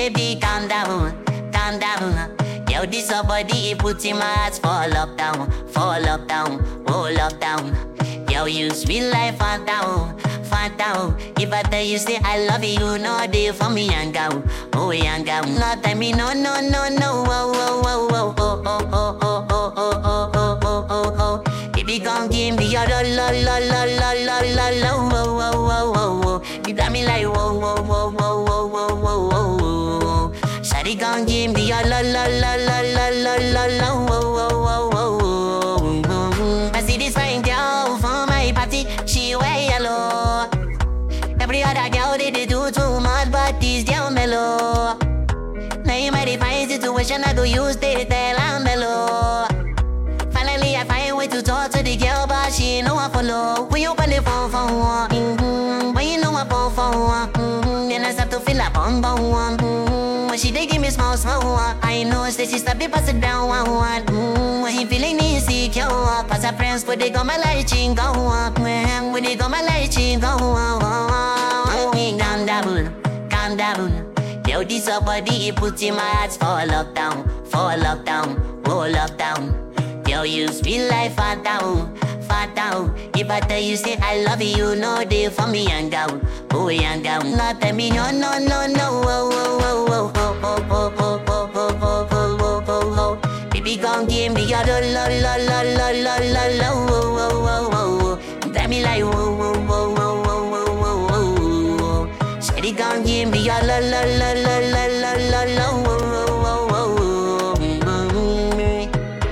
baby, calm down, calm down. Yo, this your body, it puts in my heart for lockdown, for lockdown, oh lockdown. Yo, you sweet life, phantom, phantom. If I tell you say I love you, no day for me, young girl, oh young girl. No tell me no, no, no, no, oh, oh, oh, oh, oh, oh, oh, oh, oh, oh, oh, oh, oh, oh. Baby, come give me your la la la la la la la la, oh, oh, oh, oh, oh. You got me like whoa, whoa, whoa, whoa, whoa, whoa, whoa, whoa, whoa. Shawty, come give me your la la la la la la la la, whoa, whoa, whoa, whoa, whoa. I see this fine girl for my party, she wear yellow. Every other girl they, they do too much, but this girl mellow. Now in my define situation, I go use they tell I'm mellow. Finally, I find way to talk to the girl, but she ain't know I follow. When you open the phone for one, mm-hmm. when you know I phone for one, mm-hmm. then I start to feel like bum bum one. Mm-hmm. When she dey give me small small one, I know say she start to pass it down one one. Mm-hmm. When he feeling insecure, pass her friends, but they got my light ching go on. When they got my light ching go on. Calm down, calm down. Yo, this your body, it puts in my heart for lockdown, for lockdown, oh lockdown. Yo, you sweet life, phantom, phantom. If I tell you say I love you, no day for me, young girl, oh young girl. No tell me no, no, no, no, oh, oh, oh, oh, oh, oh, oh, oh, oh, oh, oh, oh, oh, oh. Baby, gon' give me your la la la la la la la la, oh, oh, oh, oh, oh. Tell me like whoa, whoa, whoa, whoa, whoa, whoa, whoa, whoa. Shawty gon' give me your la la la la la la la la, whoa, whoa, whoa, whoa, whoa.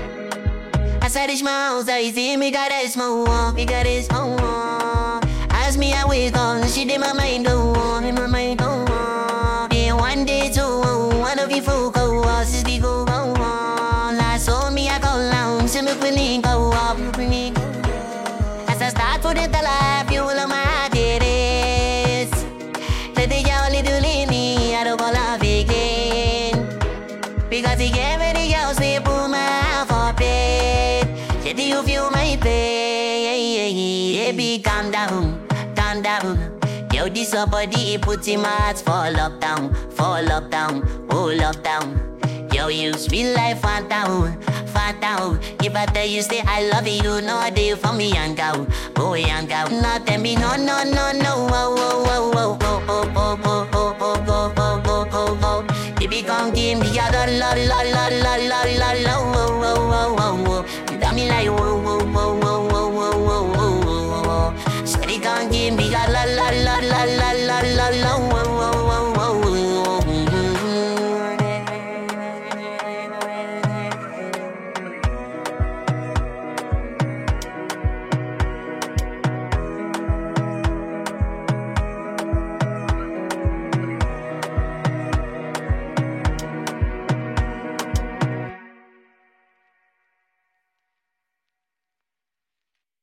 As I reach my house, I see me got a small one, me got a small one. As me I wake up, she did my mind go on, in my mind go on. Then one day two, one of you folk go on, since we go on. I saw me I go down, see me quilling go up, quilling go As I start to the life, you will my it is. Let the jolly do me, I don't go love again. Because he gave me the girls they put my for bed. Said do you feel my pain? Baby, calm down, calm down. Yo, this your body, it puts in my heart for lockdown, for lockdown, oh lockdown. Yo, you sweet life, phantom, phantom. If I tell you say I love you, no day for me, young girl, oh young girl. No tell me no, no, no, no, oh, oh, oh, oh, oh, oh.